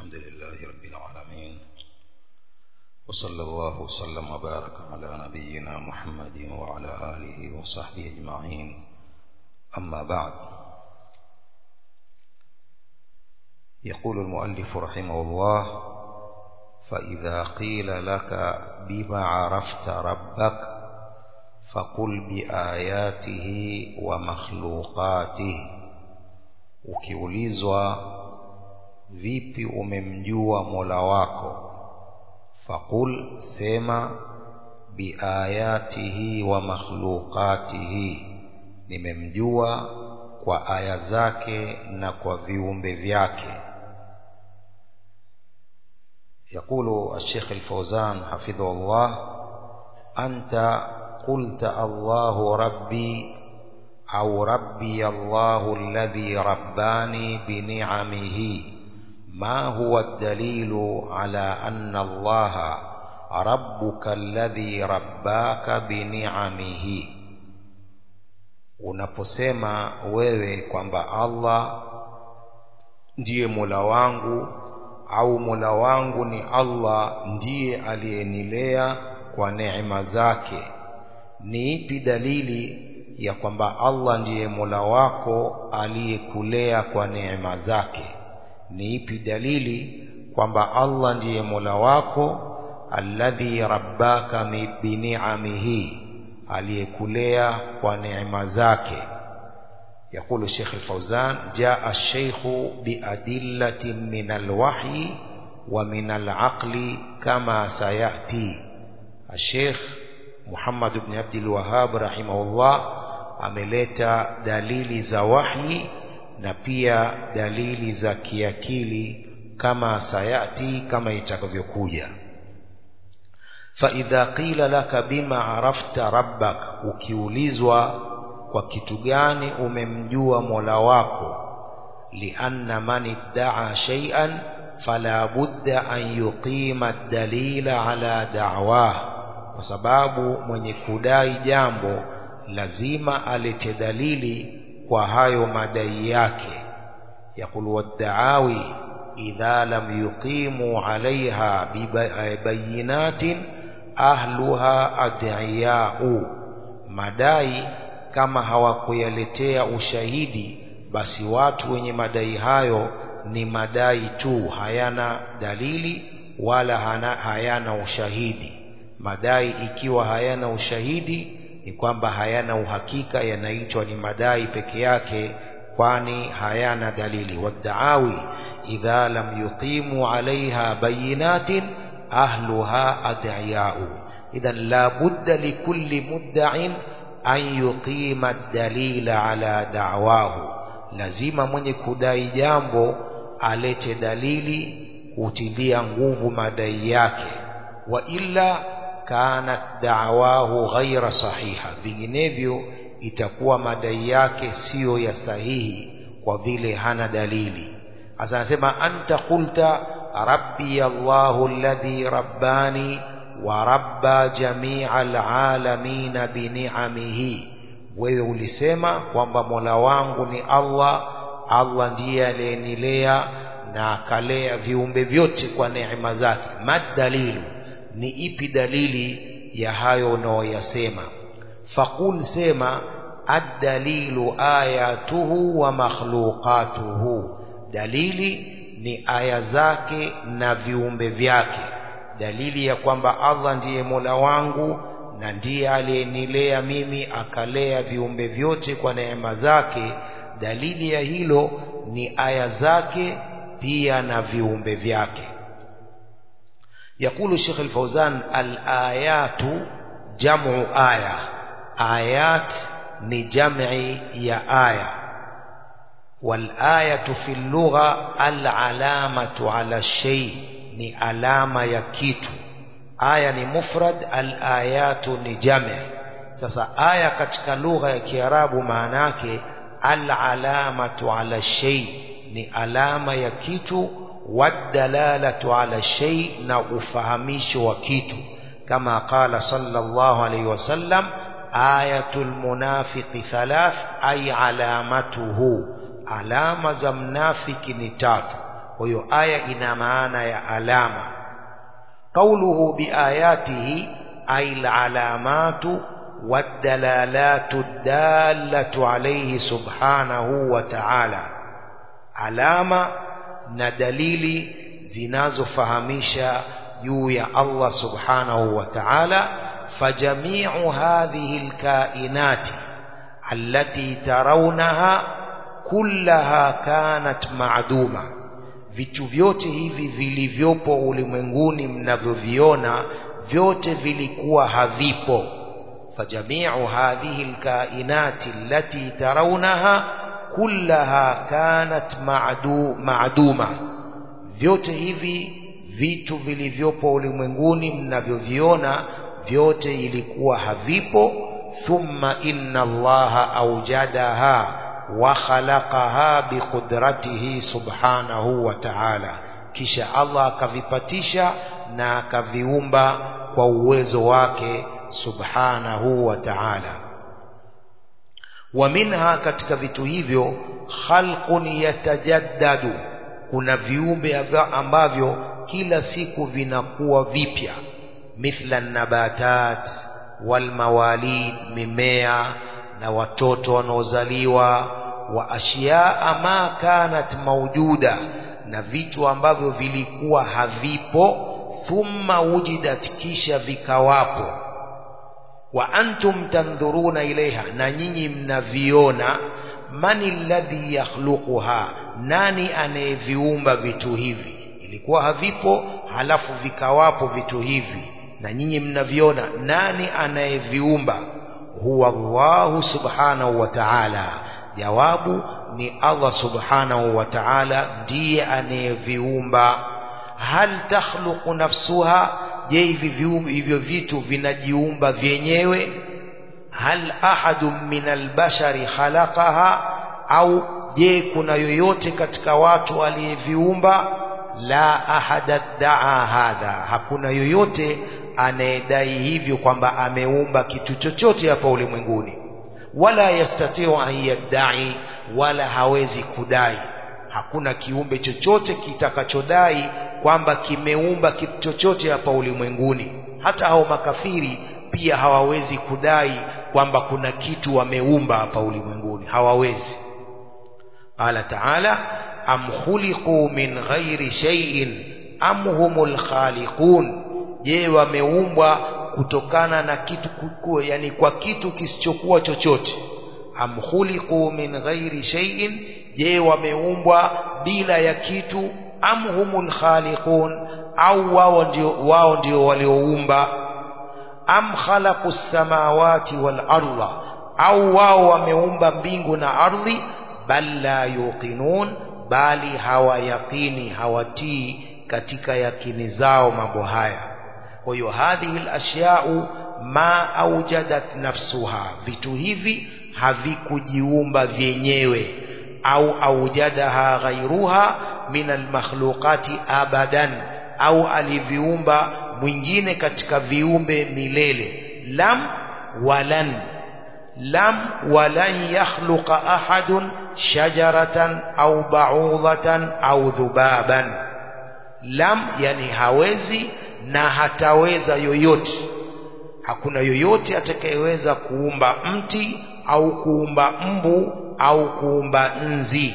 الحمد لله رب العالمين وصلى الله وسلم وبارك على نبينا محمد وعلى آله وصحبه أجمعين أما بعد يقول المؤلف رحمه الله فإذا قيل لك بما عرفت ربك فقل بآياته ومخلوقاته ukiulizwa vipi umemjua mola wako faqul sema biayatihi wa makhluqatihi nimemjua kwa aya zake na kwa viumbe vyake يقول الشيخ الفوزان حفظه الله أنت قلت الله ربي أو ربي الله الذي رباني بنعمه ما هو الدليل على أن الله ربك الذي رباك بنعمه unaposema wewe kwamba Allah ndiye Mola wangu au Mola wangu ni Allah ndiye aliyenilea kwa neema zake ni ipi dalili ya kwamba Allah ndiye Mola wako aliyekulea kwa neema zake ni ipi dalili kwamba Allah ndiye Mola wako alladhi rabbaka bini'amihi aliyekulea kwa neema zake يقول الشيخ الفوزان جاء الشيخ بأدلة من الوحي ومن العقل كما سيأتي الشيخ محمد بن عبد الوهاب رحمه الله ameleta dalili za wahi na pia dalili za kiakili kama sayati kama itakavyokuja faidha qila laka bima arafta rabbak ukiulizwa kwa kitu gani umemjua mola wako lianna man iddaa shay'an fala budda an yuqima dalila ala da'wah kwa sababu mwenye kudai jambo lazima alete dalili kwa hayo madai yake yaqulu waddaawi idha lam yuqimu alaiha bibayinatin ahluha adiyau madai kama hawakuyaletea ushahidi basi watu wenye madai hayo ni madai tu hayana dalili wala hana, hayana ushahidi madai ikiwa hayana ushahidi ni kwamba hayana uhakika yanaitwa ni madai peke yake kwani hayana dalili waddaawi idha lam yuqimu alaiha bayinatin ahluha adiyau idhan la budda likulli mudda'in an yuqima dalila ala da'wahu lazima mwenye kudai jambo alete dalili kutilia nguvu madai yake wa illa kanat da'wahu ghaira sahiha vinginevyo itakuwa madai yake siyo ya sahihi kwa vile hana dalili hasa anasema anta qulta rabbi Allahu alladhi rabbani wa rabba jamia alalamina bini'amihi wewe ulisema kwamba Mola wangu ni Allah Allah ndiye aliyenilea na akalea viumbe vyote kwa neema zake madalilu ni ipi dalili ya hayo unaoyasema faqul sema ad-dalilu ayatuhu wa makhluqatuhu dalili ni aya zake na viumbe vyake dalili ya kwamba Allah ndiye Mola wangu na ndiye aliyenilea mimi akalea viumbe vyote kwa neema zake dalili ya hilo ni aya zake pia na viumbe vyake يقول الشيخ الفوزان الآيات جمع آية آيات نجمع يا آية والآية في اللغة العلامة على الشيء ni alama ya kitu aya ni mufrad al-ayatu ni jami' sasa aya katika lugha ya kiarabu maana yake al-alamatu ala shay ni alama ya kitu wadalalatu ala shay na ufahamisho wa kitu kama qala sallallahu alayhi wasallam ayatul munafiqi thalath ay alamatuhu alama za mnafiki ni tatu kwa hiyo aya ina maana ya alama qauluhu biayatihi ay alalamatu wadalalatu dallatu alayhi subhanahu wa ta'ala alama na dalili zinazofahamisha juu ya Allah subhanahu wa ta'ala fajami'u hadhihi alkainati allati tarawnaha kullaha kanat ma'duma vitu vyote hivi vilivyopo ulimwenguni mnavyoviona vyote vilikuwa havipo fajami'u hadhihi alkainati allati tarawnaha kullaha kanat ma'du ma'duma vyote hivi vitu vilivyopo ulimwenguni mnavyoviona vyote ilikuwa havipo thumma inna allaha aujadaha wa khalaqaha biqudratihi subhanahu wa ta'ala kisha Allah akavipatisha na akaviumba kwa uwezo wake subhanahu wa ta'ala wa minha katika vitu hivyo khalqun yatajaddadu kuna viumbe ambavyo kila siku vinakuwa vipya mithla nabatat walmawalid mimea na watoto wanaozaliwa wa ashiyaa ma kanat maujuda na vitu ambavyo vilikuwa havipo thumma wujidat kisha vikawapo wa antum tandhuruna ilaiha na nyinyi mnaviona mani alladhi yakhluquha nani anayeviumba vitu hivi ilikuwa havipo halafu vikawapo vitu hivi na nyinyi mnaviona nani anayeviumba huwa Allahu subhanahu wa ta'ala jawabu ni Allah subhanahu wa ta'ala ndiye anayeviumba hal takhluqu nafsuha je hivi hivyo vitu vinajiumba vyenyewe hal ahadun min albashari khalaqaha au je kuna yoyote katika watu aliyeviumba la ahada daa hadha hakuna yoyote anayedai hivyo kwamba ameumba kitu chochote hapa ulimwenguni wala yastatiu an yaddai wala hawezi kudai hakuna kiumbe chochote kitakachodai kwamba kimeumba kitu chochote hapa ulimwenguni hata hao makafiri pia hawawezi kudai kwamba kuna kitu wameumba hapa ulimwenguni hawawezi qala taala am khuliqu min ghairi shay'in am humul khaliqun je wameumbwa kutokana na kitu kukua yani kwa kitu kisichokuwa chochote am khuliqu min ghairi shay'in je wameumbwa bila ya kitu am humul khaliqun au wao ndio wao ndio walioumba am khalaqu samawati wal arda au wao wameumba mbingu na ardhi bal la yuqinun bali hawayaqini hawatii katika yakini zao mambo haya kwa hiyo hadhihi alashya'u ma aujadat nafsuha vitu hivi havikujiumba vyenyewe au aujadaha ghairuha min almakhluqati abadan au aliviumba mwingine katika viumbe milele lam walan lam walan yakhluqa ahadun shajaratan au ba'udhatan au dhubaban lam yani hawezi na hataweza yoyote hakuna yoyote atakayeweza kuumba mti au kuumba mbu au kuumba nzi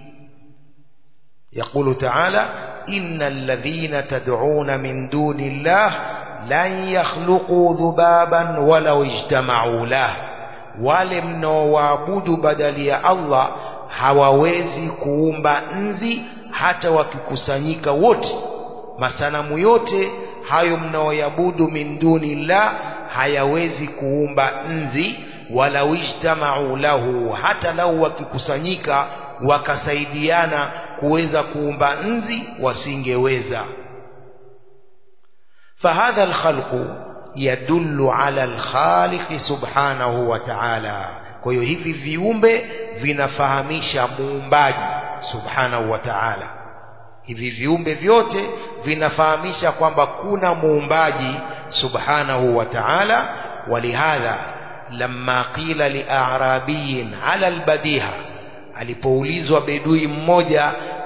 يقول تعالى إن الذين تدعون من دون الله لن يخلقوا ذبابا ولو اجتمعوا له wale mnaowaabudu badali ya Allah hawawezi kuumba nzi hata wakikusanyika wote masanamu yote hayo mnaoyabudu min dunillah hayawezi kuumba nzi wala wijtamau lahu hata lau wakikusanyika wakasaidiana kuweza kuumba nzi wasingeweza fahadha alkhalqu yadullu ala alkhaliqi subhanahu wa ta'ala kwa hiyo hivi viumbe vinafahamisha muumbaji subhanahu wa ta'ala hivi viumbe vyote vinafahamisha kwamba kuna muumbaji subhanahu wa ta'ala walihadha lamma qila li'arabiyin ala albadiha alipoulizwa bedui mmoja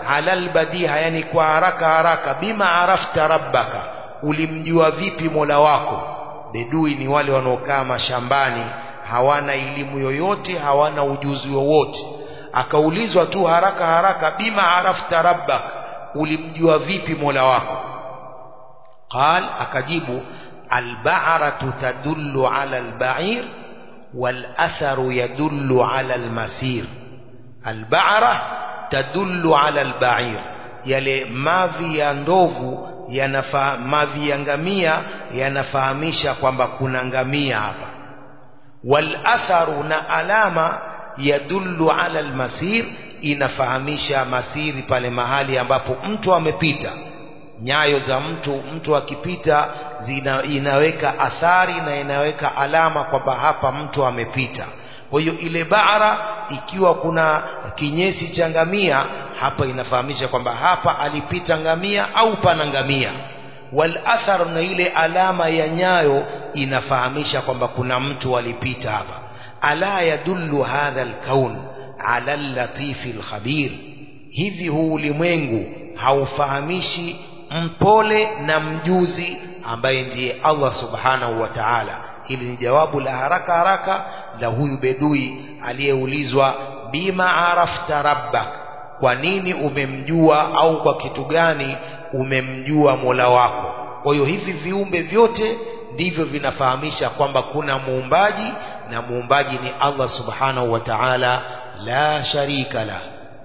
ala albadiha yani kwa haraka haraka bima arafta rabbaka ulimjua vipi mola wako bedui ni wale wanaokaa mashambani hawana elimu yoyote hawana ujuzi wowote akaulizwa tu haraka haraka bima arafta rabbak ulimjua vipi mola wako qal akajibu alba'ratu tadullu ala alba'ir والأثر يدل على المسير البعرة تدل على البعير yale mavi ya ndovu yanafa, mavi ya ngamia yanafahamisha kwamba kuna ngamia hapa wal atharu na alama yadullu ala almasir inafahamisha masiri pale mahali ambapo mtu amepita nyayo za mtu mtu akipita zina, inaweka athari na inaweka alama kwamba hapa mtu amepita kwa hiyo ile bara ikiwa kuna kinyesi cha ngamia hapa inafahamisha kwamba hapa alipita ngamia au pana ngamia wal athar na ile alama ya nyayo inafahamisha kwamba kuna mtu alipita hapa ala yadullu hadha alkaun ala allatifi alkhabir hivi huu ulimwengu haufahamishi mpole na mjuzi ambaye ndiye Allah subhanahu wa ta'ala hili ni jawabu la haraka haraka la huyu bedui aliyeulizwa bima arafta rabbak kwa nini umemjua au kwa kitu gani umemjua mola wako kwa hiyo hivi viumbe vyote ndivyo vinafahamisha kwamba kuna muumbaji na muumbaji ni Allah subhanahu wa ta'ala la sharika la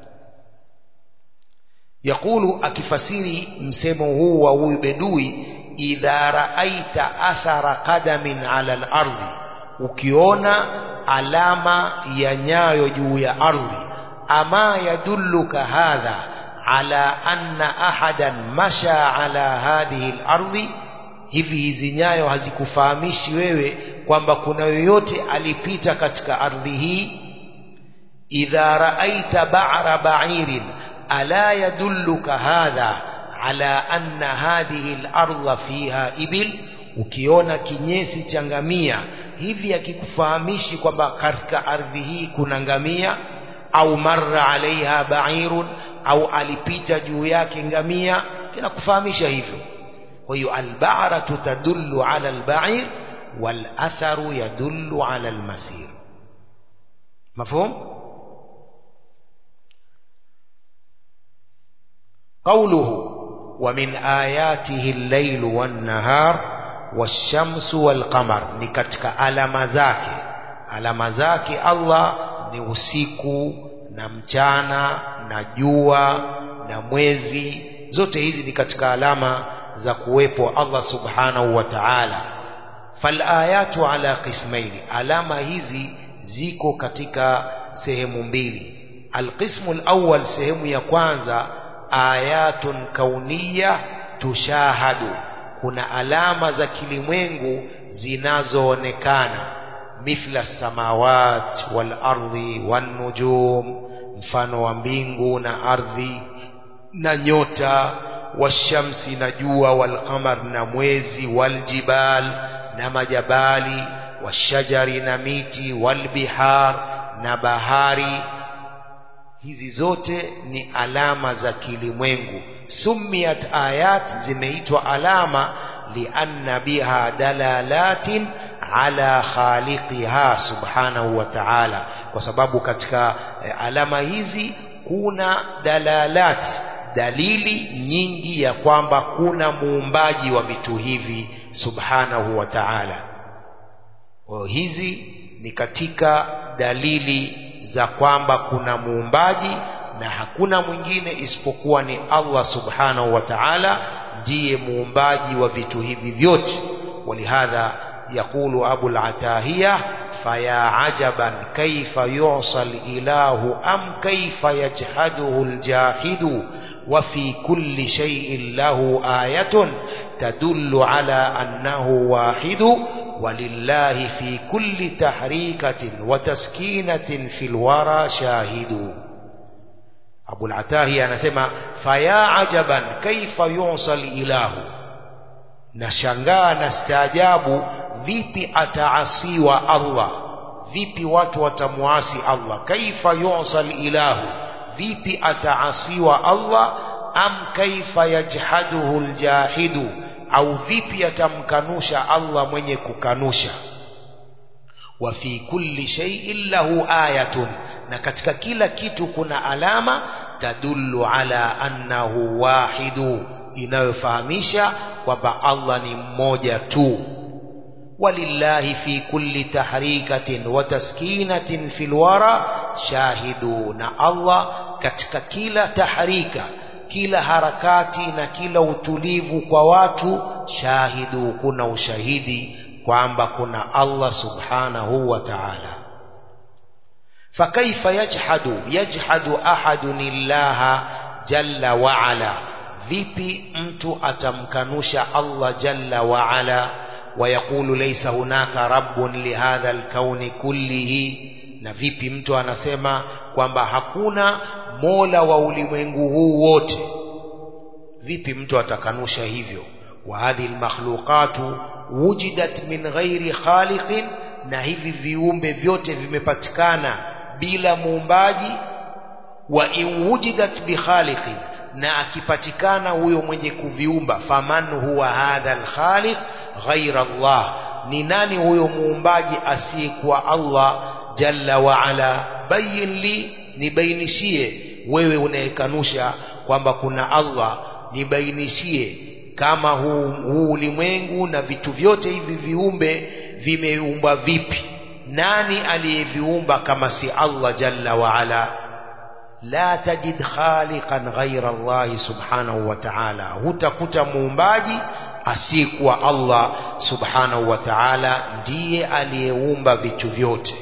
yakulu akifasiri msemo huu wa huyu bedui idha raaita athara qadamin ala al-ardi ukiona alama ya nyayo juu ya ardhi ama yadulluka hadha ala anna ahadan masha ala hadhihi al-ardi hivi hizi nyayo hazikufahamishi wewe kwamba kuna yoyote alipita katika ardhi hii idha raaita ba'ra ba'irin ألا يدلك هذا على أن هذه الأرض فيها إبل ukiona kinyesi cha ngamia hivi akikufahamishi kwamba katika ardhi hii kuna ngamia au marra alaiha ba'irun au alipita juu yake ngamia kinakufahamisha hivyo kwa hiyo alba'ratu tadullu ala alba'ir wal atharu yadullu ala almasir mafhum قوله ومن آياته الليل والنهار والشمس والقمر ni katika alama zake alama zake Allah ni usiku na mchana na jua na mwezi zote hizi ni katika alama za kuwepo Allah subhanahu wa ta'ala falayatu ala qismaini alama hizi ziko katika sehemu mbili alqismu alawwal sehemu ya kwanza ayatun kauniya tushahadu kuna alama za kilimwengu zinazoonekana mithla samawat wal ardi wan nujum mfano wa mbingu na ardhi na nyota washamsi na jua wal qamar na mwezi wal jibal na majabali washajari na miti wal bihar na bahari hizi zote ni alama za kilimwengu sumiyat ayat zimeitwa alama lianna biha dalalatin ala khaliqiha subhanahu wa ta'ala kwa sababu katika alama hizi kuna dalalat dalili nyingi ya kwamba kuna muumbaji wa vitu hivi subhanahu wa ta'ala kwa hizi ni katika dalili za kwamba kuna muumbaji na hakuna mwingine isipokuwa ni Allah subhanahu wa ta'ala ndiye muumbaji wa vitu hivi vyote walihadha يقول أبو العتاهية فيا عجبا كيف يعصى الإله أم كيف يجحده الجاحد وفي كل شيء له آية تدل على أنه واحد ولله في كل تحريكة وتسكينة في الورى شاهد أبو العتاهي أنسمى فيا عجبا كيف يعصى الإله nashangaa na staajabu vipi ataasiwa Allah vipi watu watamuasi Allah kaifa yu'sal ilahu vipi ataasiwa Allah am kaifa yajhaduhu aljahidu au vipi atamkanusha Allah mwenye kukanusha wa fi kulli shay'in lahu ayatun na katika kila kitu kuna alama tadullu ala annahu wahidu inayofahamisha kwamba Allah ni mmoja tu walillahi fi kulli tahrikatin wa taskinatin fil wara shahidu na Allah katika kila tahrika kila harakati na kila utulivu kwa watu shahidu kuna ushahidi kwamba kuna Allah subhanahu wa ta'ala فكيف يجحد يجحد أحد الله جل وعلا vipi mtu atamkanusha Allah jalla wa ala ويقول ليس هناك رب لهذا الكون كله na vipi mtu anasema kwamba hakuna mola wa ulimwengu huu wote vipi mtu atakanusha hivyo wa hadhihi almakhluqatu wujidat min ghairi khaliqin na hivi viumbe vyote vimepatikana bila muumbaji wa in wujidat bi khaliqin na akipatikana huyo mwenye kuviumba faman huwa hadha alkhaliq ghaira Allah ni nani huyo muumbaji asiyekuwa Allah jalla wa ala bayin li nibainishie wewe unayekanusha kwamba kuna Allah nibainishie kama huu, huu ulimwengu na vitu vyote hivi viumbe vimeumbwa vipi nani aliyeviumba kama si Allah jalla wa ala la tajid khaliqan ghaira Allah subhanahu wa ta'ala hutakuta muumbaji asiyekuwa Allah subhanahu wa ta'ala ndiye aliyeumba vitu vyote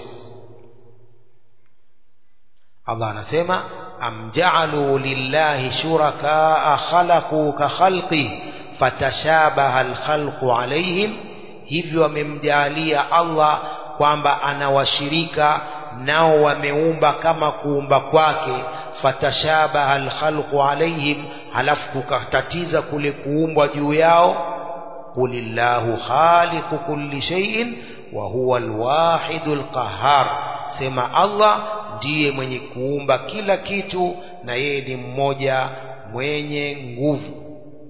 Allah anasema am ja'alu lillahi shurakaa khalaqu ka khalqi fatashabaha alkhalqu alaihim hivyo wamemjalia Allah kwamba anawashirika nao wameumba kama kuumba kwake fatashabaha alkhalqu alaihim halafu kukatatiza kule kuumbwa juu yao qulillahu khaliqu kulli shay'in wa huwa alwahidul qahhar sema Allah ndiye mwenye kuumba kila kitu na yeye ni mmoja mwenye nguvu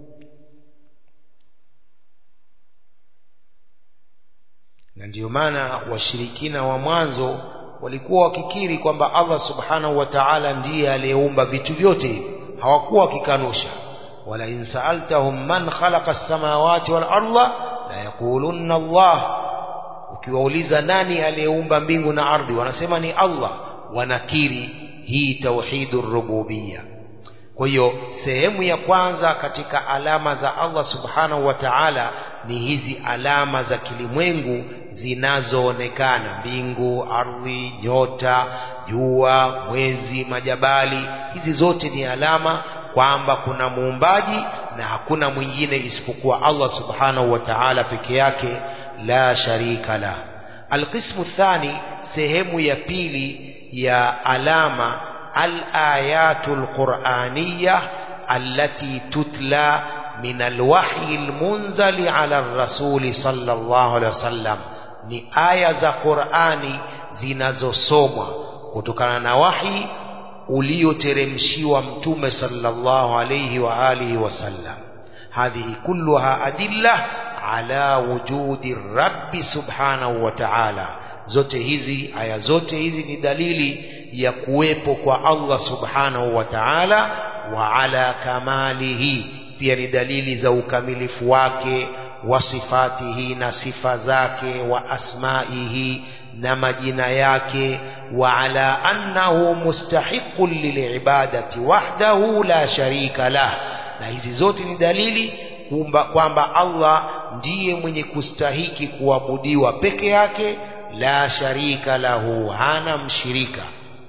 na ndiyo maana washirikina wa mwanzo walikuwa wakikiri kwamba Allah subhanahu wa ta'ala ndiye aliyeumba vitu vyote hivi hawakuwa wakikanusha wala in sa'altahum man khalaqa as-samawati wal arda la yaqulunna Allah ukiwauliza nani aliyeumba mbingu na ardhi wanasema ni Allah wanakiri hii tauhidur rububiyya kwa hiyo sehemu ya kwanza katika alama za Allah subhanahu wa ta'ala ni hizi alama za kilimwengu zinazoonekana mbingu ardhi nyota jua mwezi majabali hizi zote ni alama kwamba kuna muumbaji na hakuna mwingine isipokuwa Allah subhanahu wa ta'ala peke yake la sharika la alqismu thani sehemu ya pili ya alama alayatul qur'aniyah allati tutla min alwahyi almunzali ala ar-rasul sallallahu alaihi wasallam ni aya za Qur'ani zinazosomwa kutokana na wahi ulioteremshiwa mtume sallallahu alayhi wa alihi wasallam hadhihi kulluha adilla ala wujudi rabbi subhanahu wa ta'ala zote hizi aya zote hizi ni dalili ya kuwepo kwa Allah subhanahu wa ta'ala wa ala kamalihi pia ni dalili za ukamilifu wake wa sifatihi na sifa zake wa asmaihi na majina yake wa ala annahu mustahiqun lilibadati wahdahu la sharika lah na hizi zote ni dalili kwamba Allah ndiye mwenye kustahiki kuabudiwa peke yake la sharika lahu hana mshirika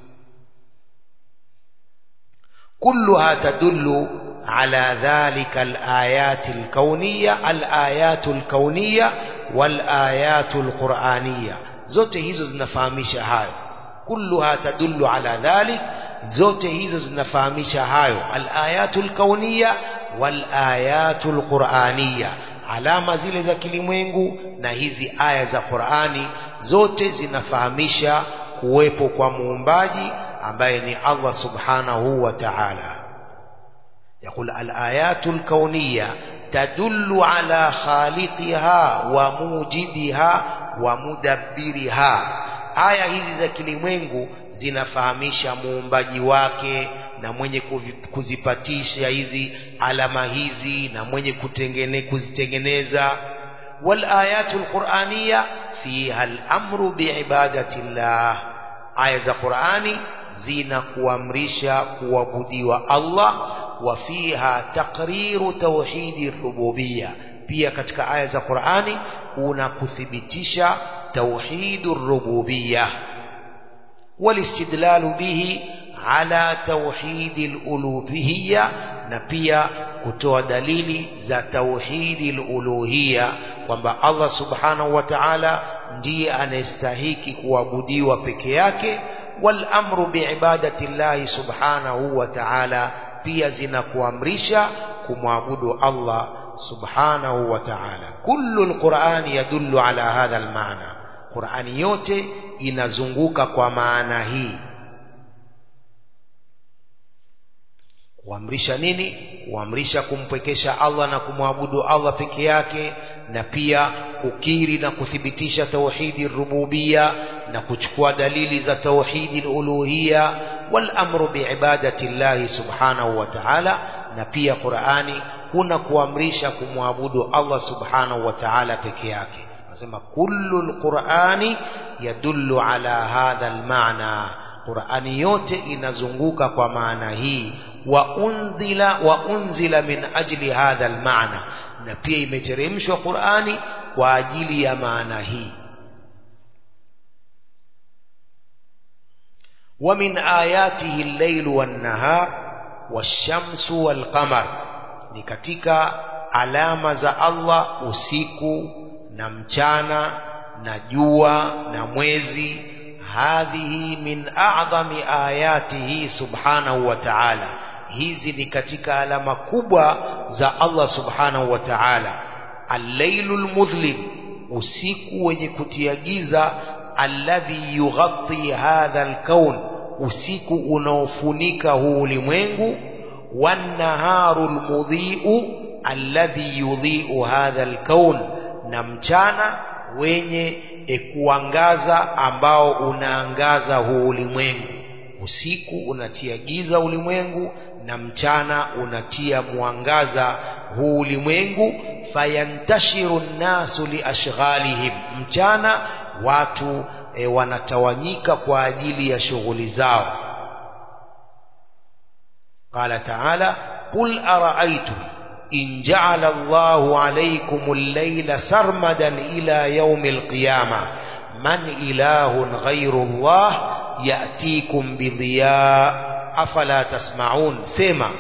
كلها تدل على ذلك الآيات الكونية الآيات الكونية والآيات القرآنية zote hizo zinafahamisha hayo kulluha tadullu ala dhalik zote hizo zinafahamisha hayo alayatul kauniya walayatul quraniya alama zile za kilimwengu na hizi aya za Qur'ani zote zinafahamisha kuwepo kwa muumbaji ambaye ni Allah subhanahu wa ta'ala يقول الآيات الكونية تدل على خالقها وموجدها ومدبرها aya hizi za kilimwengu zinafahamisha muumbaji wake na mwenye kuzipatisha hizi alama hizi na mwenye kutengene, kuzitengeneza wal ayatul qur'aniyya fiha al-amru biibadati llah aya za Qur'ani zinakuamrisha kuabudiwa Allah wa fiha taqriru tauhidi rububiyya pia katika aya za Qur'ani kuna kuthibitisha tauhidur rububiyya walistidlalu bihi ala tauhidil uluhiyya na pia kutoa dalili za tauhidil uluhiyya kwamba Allah subhanahu wa ta'ala ndiye anayestahiki kuabudiwa peke yake wal amru biibadati llahi subhanahu wa ta'ala pia zinakuamrisha kumwabudu Allah subhanahu wa ta'ala kullu alquran yadullu ala hadha almaana qurani yote inazunguka kwa maana hii kuamrisha nini kuamrisha kumpwekesha Allah na kumwabudu Allah peke yake na pia kukiri na kuthibitisha tauhidi rububia na kuchukua dalili za tauhidi uluhia wal amru biibadati llahi subhanahu wa ta'ala na pia Qur'ani kuna kuamrisha kumwabudu Allah subhanahu wa ta'ala peke yake nasema kullu alqur'ani yadullu ala hadha almaana Qur'ani yote inazunguka kwa maana hii wa unzila wa unzila min ajli hadha almaana na pia imeteremshwa Qur'ani kwa ajili ya maana hii ومن آياته الليل والنهار والشمس والقمر ni katika alama za Allah usiku na mchana na jua na mwezi hadhihi min a'dhami ayatihi subhanahu wa ta'ala hizi ni katika alama kubwa za Allah subhanahu wa ta'ala al-lailul mudhlim usiku wenye kutia giza alladhi yughatti hadha al-kawn usiku unaofunika huu ulimwengu wan-naharu al-mudhi'u alladhi yudhi'u hadha al-kawn na mchana wenye e kuangaza ambao unaangaza huu ulimwengu usiku unatia giza ulimwengu na mchana unatia mwangaza huu ulimwengu fayantashiru nnasu liashghalihim mchana watu e, wanatawanyika kwa ajili ya shughuli zao qala taala qul araaitum in ja'ala Allahu alaykum al-layla sarmadan ila yawm al-qiyamah man ilahun ghayru Allah ya'tikum bidhiya afala tasma'un sema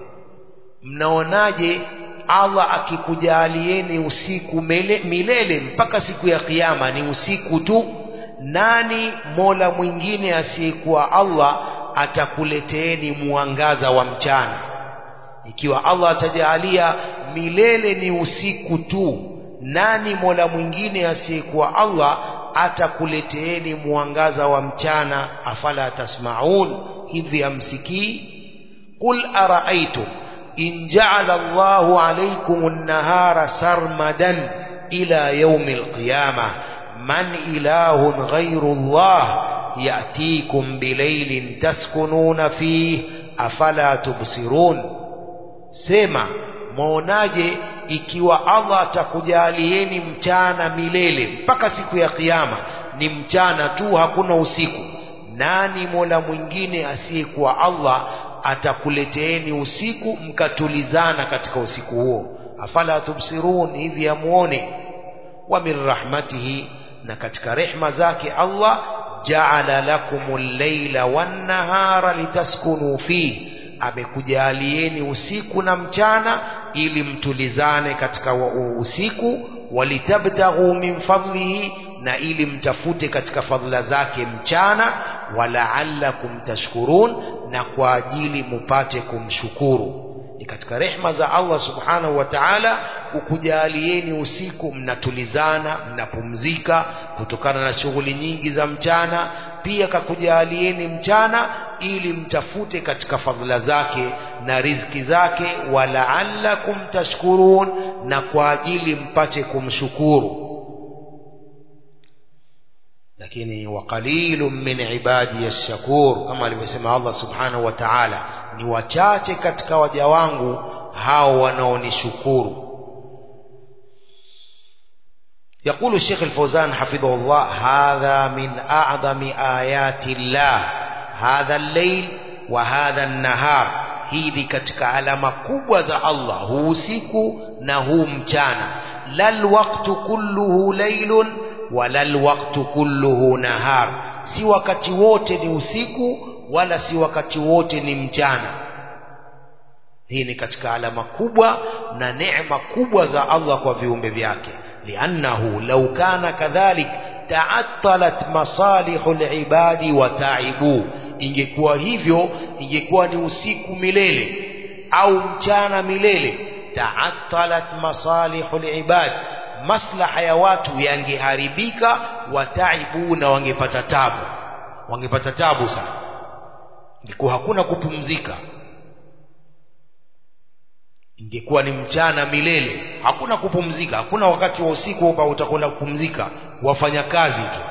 mnaonaje Allah akikujalieni usiku mele, milele mpaka siku ya kiyama ni usiku tu nani mola mwingine asiyekuwa Allah atakuleteeni mwangaza wa mchana ikiwa Allah atajalia milele ni usiku tu nani mola mwingine asiyekuwa Allah atakuleteeni mwangaza wa mchana afala tasmaun hivi amsikii qul araaitum in ja'ala Allahu alaykum an-nahara sarmadan ila yawm al-qiyamah man ilahun ghayru Allah ya'tikum bilaylin taskununa fihi afala tubsirun sema mwaonaje ikiwa Allah atakujalieni mchana milele mpaka siku ya kiyama ni mchana tu hakuna usiku nani mola mwingine asiyekuwa Allah atakuleteeni usiku mkatulizana katika usiku huo afala tubsirun hivi amuone wa min rahmatihi na katika rehma zake Allah ja'ala lakumul layla wan nahara litaskunu fihi amekujalieni usiku na mchana ili mtulizane katika usiku walitabtaghu min fadlihi na ili mtafute katika fadhila zake mchana walaallakum tashkurun na kwa ajili mupate kumshukuru ni katika rehma za Allah subhanahu wa ta'ala ukujalieni usiku mnatulizana mnapumzika kutokana na shughuli nyingi za mchana pia kakujalieni mchana ili mtafute katika fadhila zake na riziki zake walaallakum tashkurun na kwa ajili mpate kumshukuru lakini waqalilun min ibadi yashkur kama alivyosema Allah subhanahu wa ta'ala ni wachache katika waja wangu hao wanaonishukuru يقول الشيخ الفوزان حفظه الله هذا من أعظم آيات الله هذا الليل وهذا النهار hii ni katika alama kubwa za Allah huu usiku na huu mchana lal waqtu kulluhu laylun wala lwaqtu kulluhu nahar si wakati wote ni usiku wala si wakati wote ni mchana hii ni katika alama kubwa na neema kubwa za Allah kwa viumbe vyake liannahu law kana kadhalik ta'attalat masalihu libadi wa taibu ingekuwa hivyo ingekuwa ni usiku milele au mchana milele ta'attalat masalihu libadi maslaha ya watu yangeharibika wataibu na wangepata tabu wangepata tabu sana ingekuwa hakuna kupumzika ingekuwa ni mchana milele hakuna kupumzika hakuna wakati wa usiku hapa utakwenda kupumzika wafanya kazi tu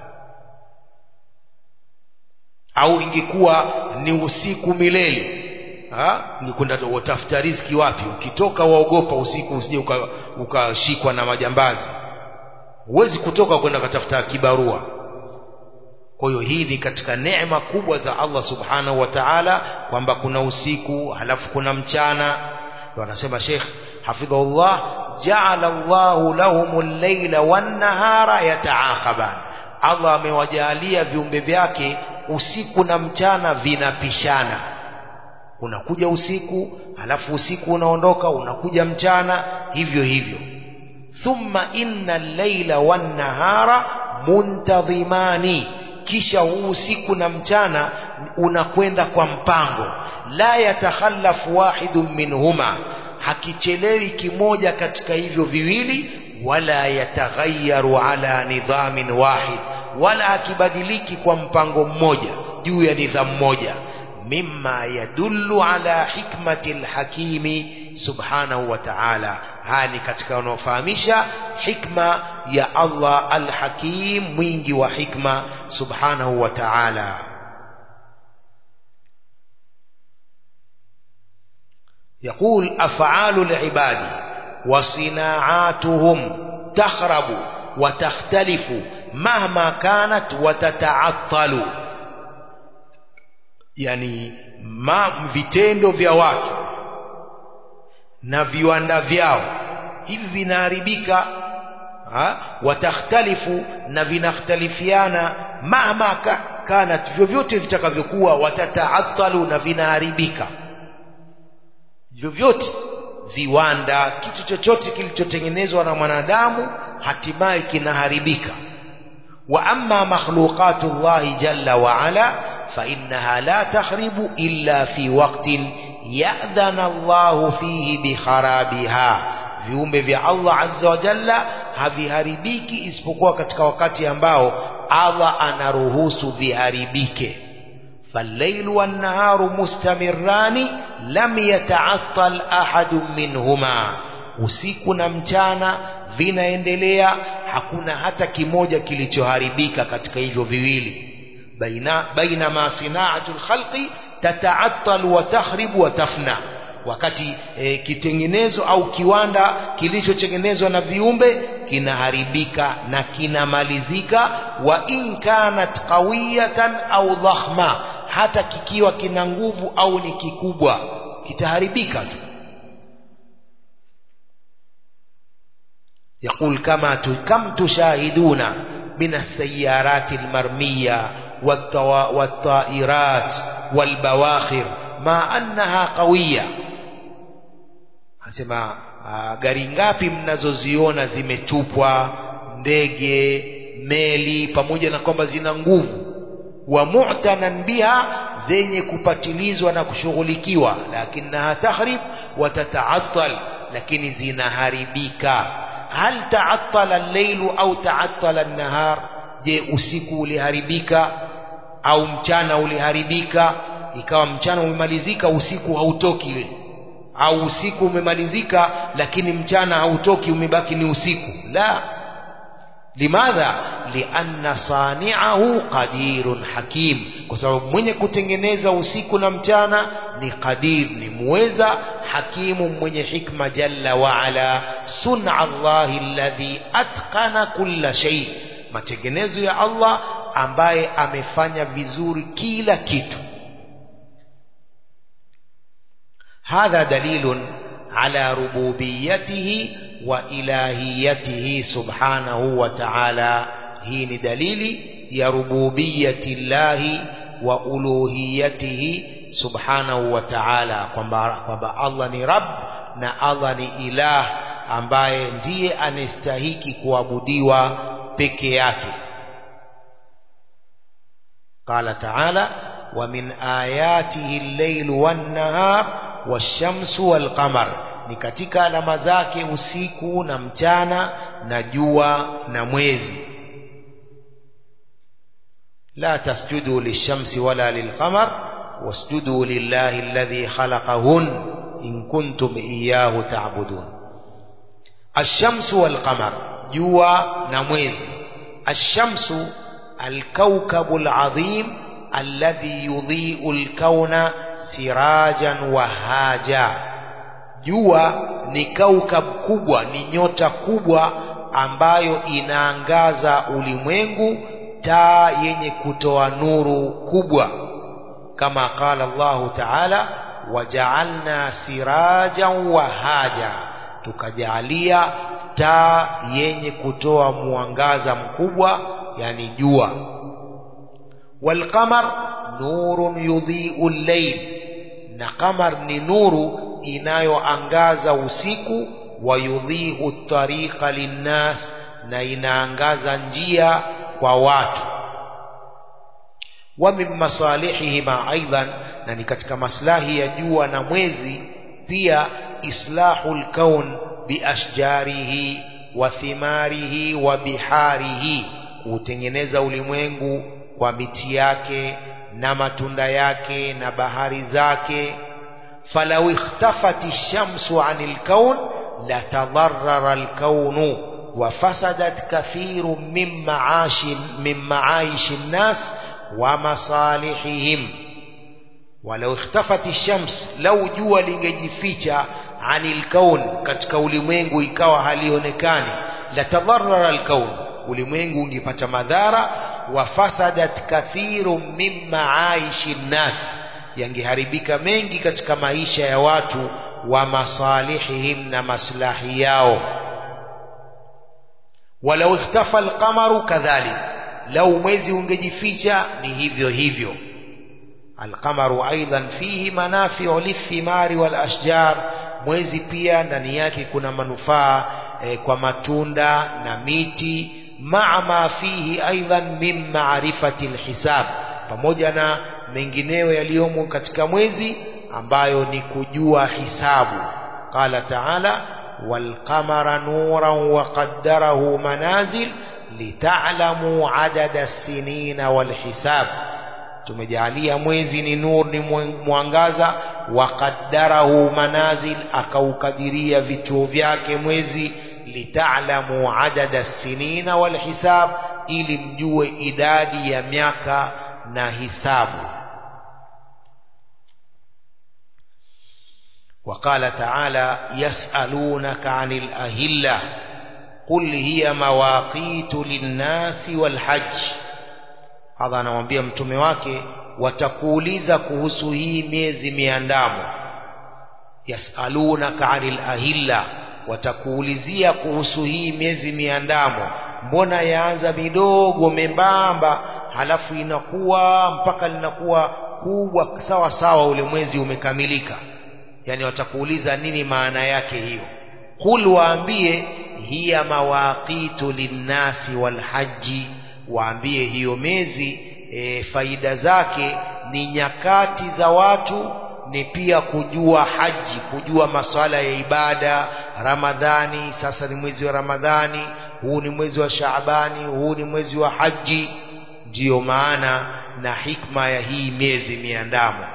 au ingekuwa ni usiku milele ngekwenda utafuta riziki wapi ukitoka waogopa usiku usije ukashikwa uka na majambazi huwezi kutoka kwenda katafuta kibarua kwa hiyo hii ni katika neema kubwa za Allah subhanahu wa ta'ala kwamba kuna usiku halafu kuna mchana ndio anasema Sheikh hafidhahullah ja'ala Allahu lahumul layla wan nahara yataaqaban Allah amewajalia viumbe vyake usiku na mchana vinapishana unakuja usiku halafu usiku unaondoka unakuja mchana hivyo hivyo thumma inna al-laila wan-nahara muntadhimani kisha huu usiku na mchana unakwenda kwa mpango la yatakhallafu wahidun minhuma hakichelewi kimoja katika hivyo viwili wala yataghayyaru ala nidhamin wahid wala hakibadiliki kwa mpango mmoja juu ya nidhamu moja mimma yadullu ala hikmati alhakimi subhanahu wa ta'ala haya ni katika wanaofahamisha hikma ya Allah alhakim mwingi wa hikma subhanahu wa ta'ala يقول أفعال العباد وصناعاتهم تخرب وتختلف مهما كانت وتتعطل yani ma, vitendo vya watu na viwanda vyao hivi vinaharibika watakhtalifu na vinakhtalifiana mahma ka, kanat vyovyote vitakavyokuwa watataatalu na vinaharibika vyovyote viwanda kitu chochote kilichotengenezwa na mwanadamu hatimaye kinaharibika wa amma makhluqatu llahi jalla wa ala فإنها لا تخرب إلا في وقت يأذن الله فيه بخرابها viumbe vya Allah azza wa jalla haviharibiki isipokuwa katika wakati ambao Allah anaruhusu viharibike falailu wannaharu mustamirrani lam yataattal ahadun minhuma usiku na mchana vinaendelea hakuna hata kimoja kilichoharibika katika hivyo viwili بينما صناعة الخلق تتعطل وتخرب وتفنى wakati e, kitengenezo au kiwanda kilichotengenezwa na viumbe kinaharibika na kinamalizika wa in kanat qawiyatan au dhakhma hata kikiwa kina nguvu au ni kikubwa kitaharibika tu يقول كما كم تشاهدون من السيارات المرميه والطائرات والبواخر ما أنها قوية anasema gari ngapi mnazoziona zimetupwa ndege meli pamoja na kwamba zina nguvu wa mu'tanan biha zenye kupatilizwa na kushughulikiwa lakinaha tahrib wa tataattal lakini zinaharibika hal taattala al-lailu au taattala an-nahar je usiku uliharibika au mchana uliharibika ikawa mchana umemalizika usiku hautoki au usiku umemalizika lakini mchana hautoki umebaki ni usiku la limadha lianna sani'ahu qadirun hakim kwa sababu mwenye kutengeneza usiku na mchana ni qadir ni muweza hakimu mwenye hikma jalla wa ala sun'a Allahi alladhi atqana kulla shay matengenezo ya Allah ambaye amefanya vizuri kila kitu hadha dalilun ala rububiyyatihi wa ilahiyatihi subhanahu wa ta'ala hii ni dalili ya rububiyyati llahi wa uluhiyatihi subhanahu wa ta'ala kwamba kwamba Allah ni rabb na Allah ni ilah ambaye ndiye anastahiki kuabudiwa peke yake قال تعالى ومن آياته الليل والنهار والشمس والقمر ni katika alama zake usiku na mchana na jua na mwezi la tasjudu lishamsi wala lilqamar wasjudu lillahi alladhi khalaqahun in kuntum iyyahu ta'budun ash-shamsu wal qamar jua na mwezi ash-shamsu al-kawkabu al-azim alladhi yudhi'u al-kauna sirajan wahaja jua ni kaukab kubwa ni nyota kubwa ambayo inaangaza ulimwengu taa yenye kutoa nuru kubwa kama qala Allah ta'ala waja'alna sirajan wahaja tukajalia taa yenye kutoa mwangaza mkubwa yani jua walqamar nurun yudhi'u al-layl na qamar ni nuru inayoangaza usiku wa yudhi'u tariqa linnas na inaangaza njia kwa watu wa min masalihihima aidan na ni katika maslahi ya jua na mwezi pia islahul kaun biashjarihi wa thimarihi wa biharihi kutengeneza ulimwengu kwa miti yake na matunda yake na bahari zake falau ikhtafati shamsu anil kaun latadarrara alkaunu wafasadat kathiru min maashi min maaishi nnas wa masalihihim walau ikhtafati shams lau jua lingejificha anil kaun katika ulimwengu ikawa halionekani latadarrara alkaun ulimwengu ungepata madhara wafasadat kathiru min maaishi nnas yangeharibika mengi katika maisha ya watu wa masalihihim na maslahi yao walau ikhtafa alqamaru kadhalik lau mwezi ungejificha ni hivyo hivyo alqamaru aidan fihi manafiu lithimari walashjar mwezi pia ndani yake kuna manufaa e, kwa matunda na miti maa ma fihi aidan min maarifati alhisab pamoja na mengineyo yaliyomo katika mwezi ambayo ni kujua hisabu qala taala walqamara nuran waqaddarahu manazil litalamu adada as-sinina walhisab tumejalia mwezi ni nur ni mwangaza waqaddarahu manazil akaukadiria vituo vyake mwezi litalamu adada as-sinina walhisab ili mjue idadi ya miaka na hisabu وقال تعالى يسألونك عن الأهلة قل هي مواقيت للناس والحج هذا anamwambia mtume wake watakuuliza kuhusu hii miezi miandamo yasalunaka anil ahilla watakuulizia kuhusu hii miezi miandamo mbona yaanza midogo membamba halafu inakuwa mpaka linakuwa kubwa sawa sawa ule mwezi umekamilika yani watakuuliza nini maana yake hiyo qul waambie hiya mawaqitu linnasi walhaji waambie hiyo miezi e, faida zake ni nyakati za watu ni pia kujua haji kujua maswala ya ibada ramadhani sasa ni mwezi wa ramadhani huu ni mwezi wa shaabani huu ni mwezi wa haji ndiyo maana na hikma ya hii miezi miandamo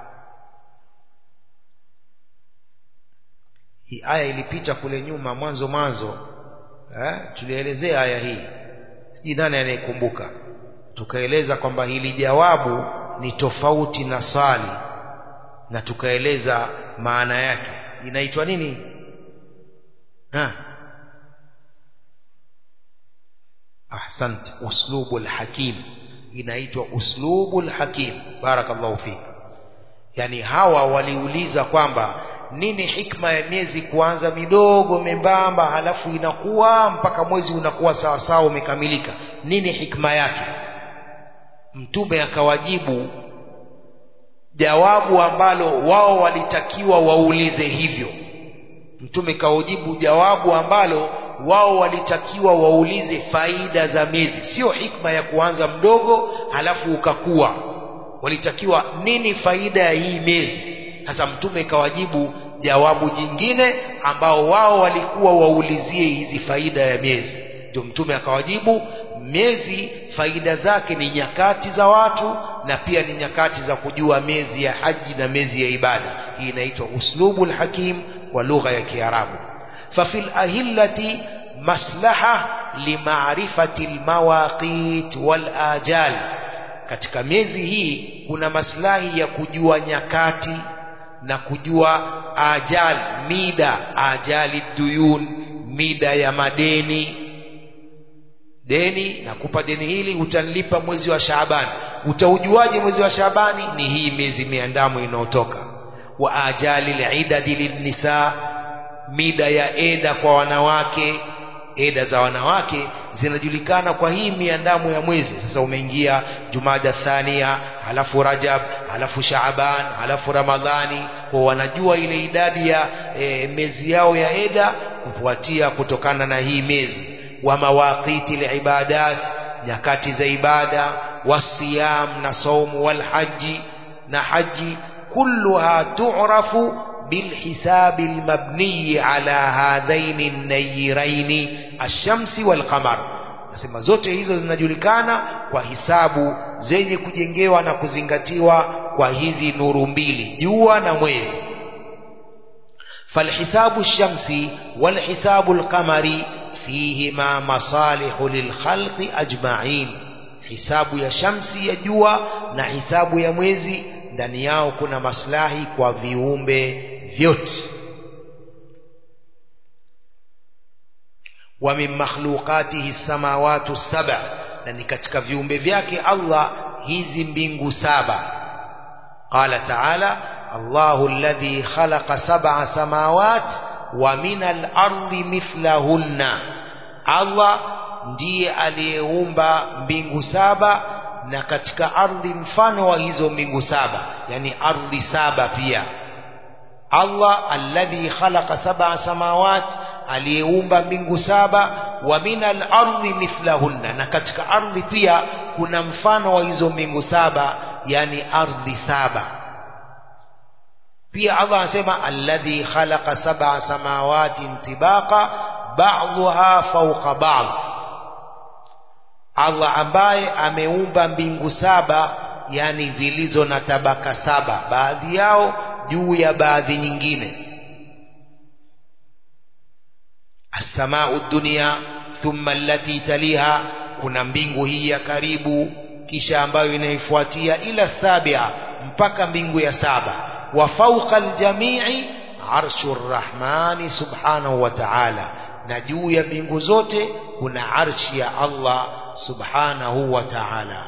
hii aya ilipita kule nyuma mwanzo mwanzo eh, tulielezea aya hii sijui nani anayekumbuka tukaeleza kwamba hili jawabu ni tofauti na sali na tukaeleza maana yake inaitwa nini ha ahsant uslubul hakim inaitwa uslubul hakim barakallahu fik yani hawa waliuliza kwamba nini hikma ya miezi kuanza midogo membamba halafu inakuwa mpaka mwezi unakuwa sawa sawa umekamilika nini hikma yake mtume akawajibu jawabu ambalo wao walitakiwa waulize hivyo mtume kaujibu jawabu ambalo wao walitakiwa waulize faida za miezi sio hikma ya kuanza mdogo halafu ukakuwa walitakiwa nini faida ya hii miezi sasa mtume kawajibu jawabu jingine ambao wao walikuwa waulizie hizi faida ya miezi ndio mtume akawajibu miezi faida zake ni nyakati za watu na pia ni nyakati za kujua miezi ya haji na miezi ya ibada hii inaitwa uslubul hakim kwa lugha ya kiarabu ففي الأهلة مصلحة لمعرفة المواقيت والآجال katika miezi hii kuna maslahi ya kujua nyakati na kujua ajal mida ajali duyun mida ya madeni deni nakupa deni hili utanilipa mwezi wa Shaabani utaujuaje mwezi wa Shaabani ni hii miezi miandamo inayotoka wa ajali lidadi linnisa mida ya eda kwa wanawake eda za wanawake zinajulikana kwa hii miandamo ya mwezi sasa umeingia jumada thania halafu rajab halafu shaaban halafu ramadhani kwa wanajua ile idadi ya e, mezi yao ya eda kufuatia kutokana na hii mezi wa mawaqiti libadat nyakati za ibada wasiyam na saumu walhaji na haji kulluha tu'rafu بالحساب المبني على هذين النيرين الشمس والقمر nasema zote hizo zinajulikana kwa hisabu zenye kujengewa na kuzingatiwa kwa hizi nuru mbili jua na mwezi falhisabu shamsi walhisabu lqamari fihima masalihu lilkhalqi ajmain hisabu ya shamsi ya jua na hisabu ya mwezi ndani yao kuna maslahi kwa viumbe vyote wa min makhluqatihi samawati saba na ni katika viumbe vyake Allah hizi mbingu saba qala ta'ala Allahu alladhi khalaqa sab'a samawat wa min al-ardi mithlahunna Allah ndiye aliyeumba mbingu saba na katika ardhi mfano wa hizo mbingu saba yani ardhi saba pia Allah alladhi khalaqa sab'a samawat aliyeumba mbingu saba wa minal ardi mithlahunna na katika ardhi pia kuna mfano wa hizo mbingu saba yani ardhi saba pia Allah anasema alladhi khalaqa sab'a samawati tibaqa ba'dhuha fawqa ba'd Allah ambaye ameumba mbingu saba yani zilizo na tabaka saba baadhi yao juu ya baadhi nyingine as-samau dunia thumma allati taliha kuna mbingu hii ya karibu kisha ambayo inaifuatia ila sabia mpaka mbingu ya saba wa fawqa aljamii arshu rrahmani subhanahu wa ta'ala na juu ya mbingu zote kuna arshi ya Allah subhanahu wa ta'ala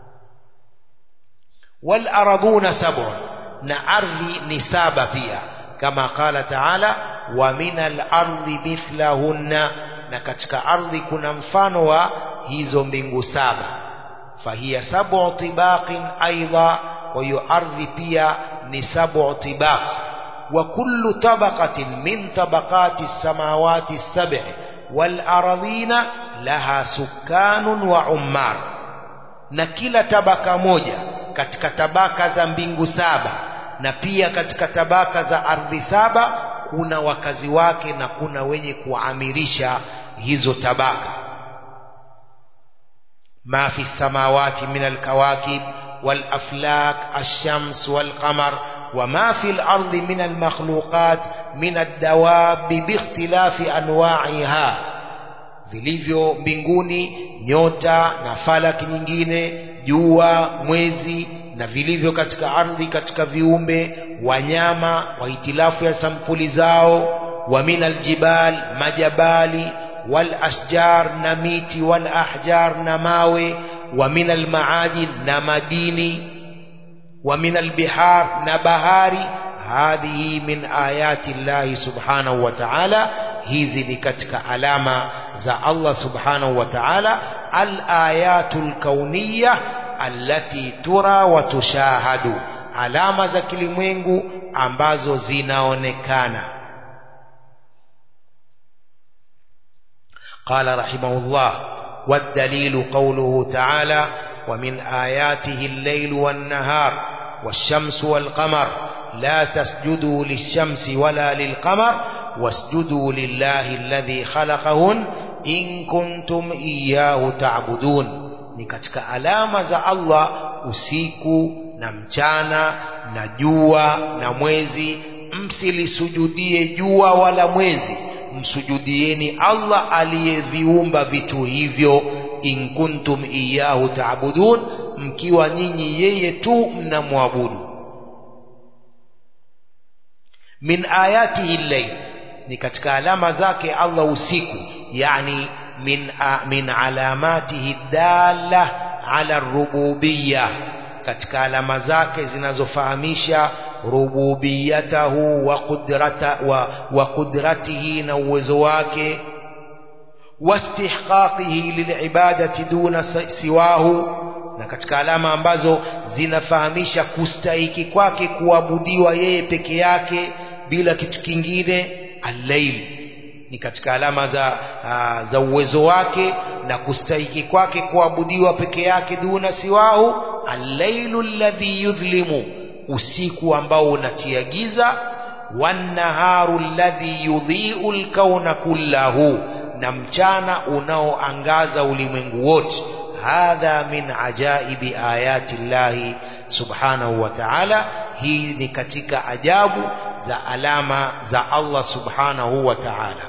wal ardhuna sab'un na ardhi ni saba pia kama qala ta'ala wa minal ardi mithlahunna na katika ardhi kuna mfano wa hizo mbingu saba fahiya sab'u tibaqin aidha kwa hiyo ardhi pia ni sab'u tibaq wa kullu tabaqatin min tabaqati samawati as-sab'i wal ardhina laha sukanun wa ummar na kila tabaka moja katika tabaka za mbingu saba na pia katika tabaka za ardhi saba kuna wakazi wake na kuna wenye kuamirisha hizo tabaka ma fi samawati min alkawakib والأفلاك الشمس والقمر وما في الأرض من المخلوقات من الدواب باختلاف أنواعها vilivyo mbinguni nyota na falaki nyingine jua mwezi na vilivyo katika ardhi katika viumbe wanyama wa hitilafu ya sampuli zao wa min aljibal majabali wal ashjar na miti wal ahjar na mawe wa min almaadin na madini wa min albihar na bahari hadhihi min ayati llahi subhanahu wa ta'ala hizi ni katika alama za Allah subhanahu wa ta'ala al-ayatul kauniyya allati tura wa tushahadu alama za kilimwengu ambazo zinaonekana قال رحمه الله والدليل قوله تعالى ومن آياته الليل والنهار والشمس والقمر لا تسجدوا للشمس ولا للقمر واسجدوا لله الذي خلقهن إن كنتم إياه تعبدون ni katika alama za Allah usiku na mchana na jua na mwezi msilisujudie jua wala mwezi msujudieni Allah aliyeviumba vitu hivyo in kuntum iyahu taabudun mkiwa nyinyi yeye tu mnamwabudu min ayatihi llail ni katika alama zake Allah usiku yani min, a, min alamatihi dalla ala rububiyya katika alama zake zinazofahamisha rububiyatahu wa, qudrata, wa, wa qudratihi na uwezo wake wastihqaqihi lilibadati duna siwahu na katika alama ambazo zinafahamisha kustahiki kwake kuabudiwa yeye peke yake bila kitu kingine al-layl ni katika alama za uh, za uwezo wake na kustahiki kwake kuabudiwa peke yake duna siwahu al-lailu alladhi yudhlimu usiku ambao unatia giza wan-naharu alladhi yudhi'u al-kauna kullahu na mchana unaoangaza ulimwengu wote hadha min ajaibi ayati llahi subhanahu wa ta'ala hii ni katika ajabu za alama za Allah subhanahu wa ta'ala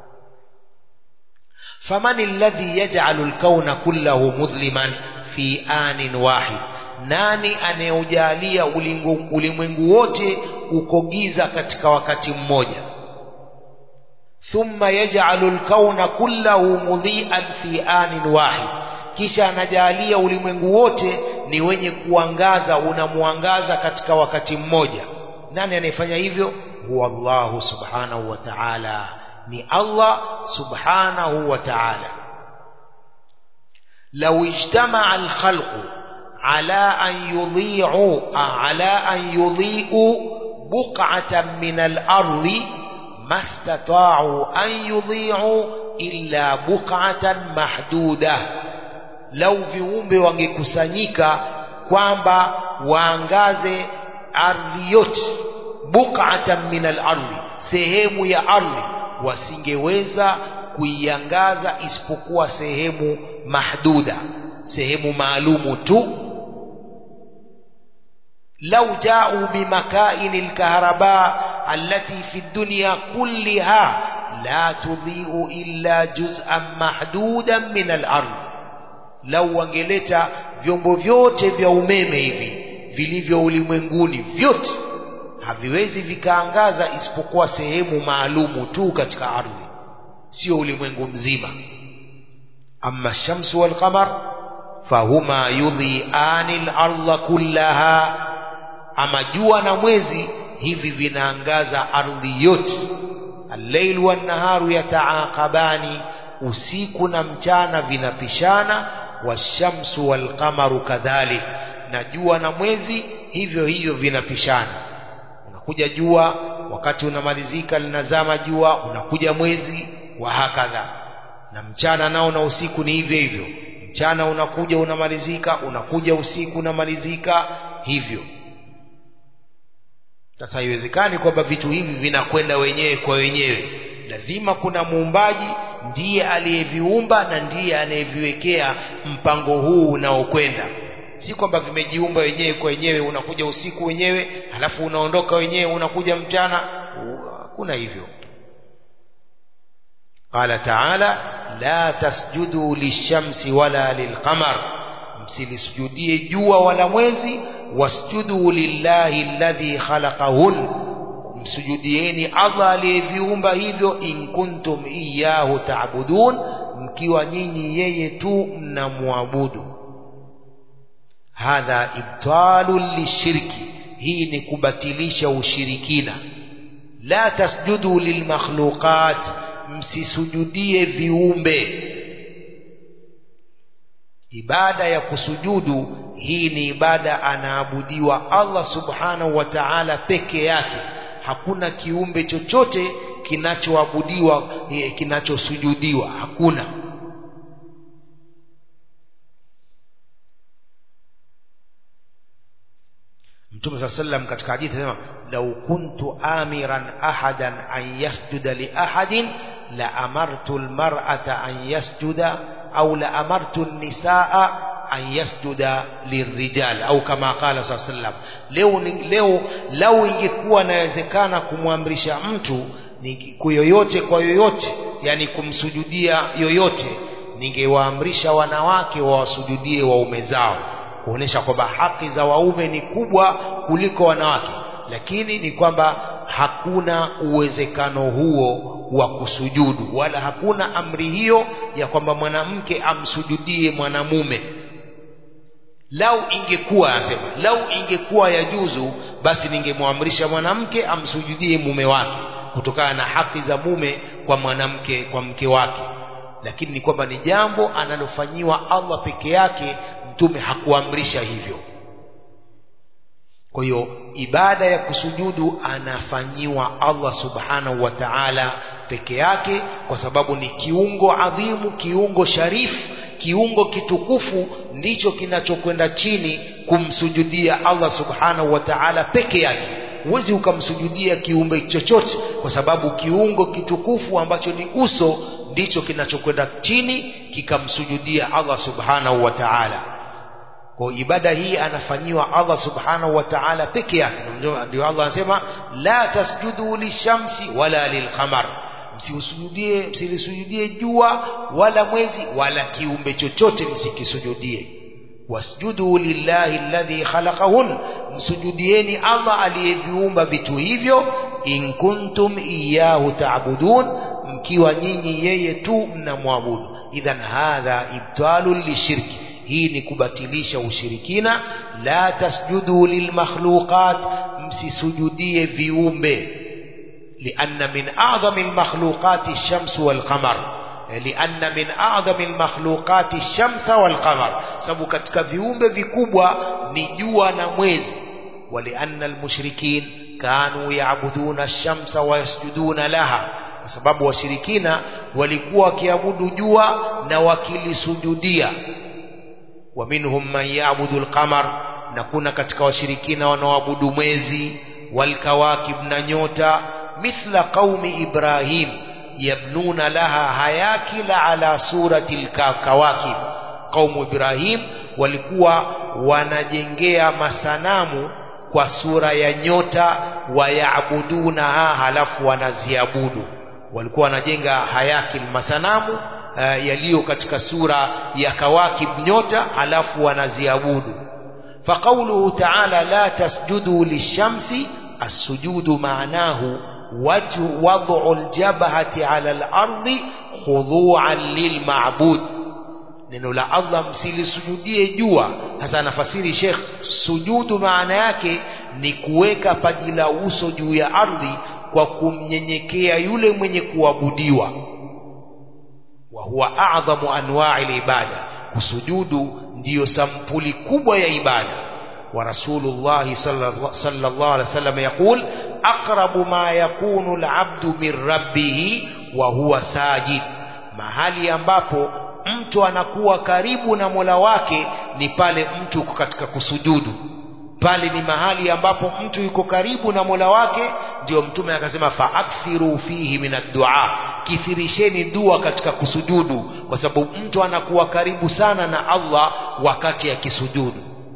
faman alladhi yaj'alu al-kauna kullahu mudhliman fi anin wahid nani anayeujalia ulimwengu wote uko giza katika wakati mmoja thumma yaj'alu al-kauna kullahu mudhi'an fi anin wahid kisha anajalia ulimwengu wote ni wenye kuangaza unamwangaza katika wakati mmoja nani anayefanya hivyo huwa Allah subhanahu wa ta'ala ni Allah subhanahu wa ta'ala law ijtama'a al-khalqu ala an yudhi'u ala an yudhi'u buq'atan min al-ardi mastata'u an yudhi'u illa buq'atan mahdudah lau viumbe wangekusanyika kwamba waangaze ardhi yote buk'atan min al-ardhi sehemu ya ardhi wasingeweza kuiangaza isipokuwa sehemu mahduda sehemu maalumu tu lau ja'u bimakaini al-kahraba allati fi dunya kulliha la tudhi'u illa juz'an mahdudan min al-ardh lau wangeleta vyombo vyote vya umeme hivi vilivyo ulimwenguni vyote haviwezi vikaangaza isipokuwa sehemu maalumu tu katika ardhi sio ulimwengu mzima amma shamsu wal qamar fahuma yudhi'ani al-ardha kullaha ama jua na mwezi hivi vinaangaza ardhi yote al-layl wan-naharu yataaqabani usiku na mchana vinapishana washamsu walqamaru kadhalik na jua na mwezi hivyo hivyo vinapishana unakuja jua wakati unamalizika linazama jua unakuja mwezi wa hakadha na mchana nao na usiku ni hivyo hivyo mchana unakuja unamalizika unakuja usiku unamalizika hivyo sasa haiwezekani kwamba vitu hivi vinakwenda wenyewe kwa wenyewe lazima kuna muumbaji ndiye aliyeviumba na ndiye anayeviwekea mpango huu unaokwenda si kwamba vimejiumba wenyewe kwa wenyewe unakuja usiku wenyewe halafu unaondoka wenyewe unakuja mchana hakuna hivyo قال تعالى لا تسجدوا للشمس ولا للقمر msilisujudie jua wala mwezi wasjudu lillahi alladhi khalaqahun msujudieni Allah aliyeviumba hivyo in kuntum iyyahu ta'budun mkiwa nyinyi yeye tu mnamwabudu hadha ibtalun lishirki hii ni kubatilisha ushirikina la tasjudu lilmakhluqat msisujudie viumbe ibada ya kusujudu hii ni ibada anaabudiwa Allah subhanahu wa ta'ala peke yake hakuna kiumbe chochote kinachoabudiwa kinachosujudiwa hakuna Mtume صلى الله عليه katika hadithi anasema law kuntu amiran ahadan an yasjuda li ahadin la amartu almar'ata an yasjuda au la amartu an-nisaa an yasjuda lirijal au kama qala sallallahu alaihi wasallam leo leo lau ingekuwa inawezekana kumwamrisha mtu kuyoyote kwa yoyote yani kumsujudia yoyote ningewaamrisha wanawake wawasujudie waume zao kuonesha kwamba haki za waume ni kubwa kuliko wanawake lakini ni kwamba hakuna uwezekano huo wa kusujudu wala hakuna amri hiyo ya kwamba mwanamke amsujudie mwanamume lau ingekuwa anasema lau ingekuwa ya juzu basi ningemwamrisha mwanamke amsujudie mume wake kutokana na haki za mume kwa mwanamke kwa mke wake lakini ni kwamba ni jambo analofanyiwa Allah peke yake mtume hakuamrisha hivyo kwa hiyo ibada ya kusujudu anafanyiwa Allah subhanahu wa ta'ala peke yake kwa sababu ni kiungo adhimu kiungo sharifu kiungo kitukufu ndicho kinachokwenda chini kumsujudia Allah subhanahu wa ta'ala peke yake huwezi ukamsujudia kiumbe chochote kwa sababu kiungo kitukufu ambacho ni uso ndicho kinachokwenda chini kikamsujudia Allah subhanahu wa ta'ala kwa ibada hii anafanyiwa Allah subhanahu wa ta'ala peke yake ndio Allah anasema la tasjudu lishamsi wala lilqamar msiusujudie msilisujudie jua wala mwezi wala kiumbe chochote msikisujudie wasjudu lillahi alladhi khalaqahun msujudieni Allah aliyeviumba vitu hivyo in kuntum iyyahu ta'budun mkiwa nyinyi yeye tu mnamwabudu idhan hadha ibtalun lishirki hii ni kubatilisha ushirikina la tasjudu lilmakhluqat msisujudie viumbe لأن من أعظم المخلوقات الشمس والقمر لأن من أعظم المخلوقات الشمس والقمر sababu katika viumbe vikubwa ni jua na mwezi ولأن المشركين كانوا يعبدون الشمس ويسجدون لها kwa sababu washirikina walikuwa wakiabudu jua na wakilisujudia ومنهم من يعبد القمر na kuna katika washirikina wanaoabudu mwezi walkawakib na nyota mithla qaumi ibrahim yabnuna laha hayakila ala surati lkawakib qaumu ibrahim walikuwa wanajengea masanamu kwa sura ya nyota wayabudunaha halafu wanaziabudu walikuwa wanajenga hayakil masanamu uh, yaliyo katika sura ya kawakib nyota halafu wanaziabudu فقوله تعالى لا تسجدوا للشمس السجود معناه وجه وضع الجبهة على الأرض خضوعا للمعبود neno la Allah msilisujudie jua hasa anafasiri Sheikh sujudu maana yake ni kuweka paji la uso juu ya ardhi kwa kumnyenyekea yule mwenye kuabudiwa wa huwa a'dhamu anwa'i ibada kusujudu ndiyo sampuli kubwa ya ibada wa rasulullahi sallallahu alaihi wasallam yaqul aqrabu ma yakunu al'abdu min rabbih wa huwa sajid mahali ambapo mtu anakuwa karibu na Mola wake ni pale mtu yuko katika kusujudu pale ni mahali ambapo mtu yuko karibu na Mola wake ndio mtume akasema faakthiru fihi min ad-du'a kithirisheni dua katika kusujudu kwa sababu mtu anakuwa karibu sana na Allah wakati akisujudu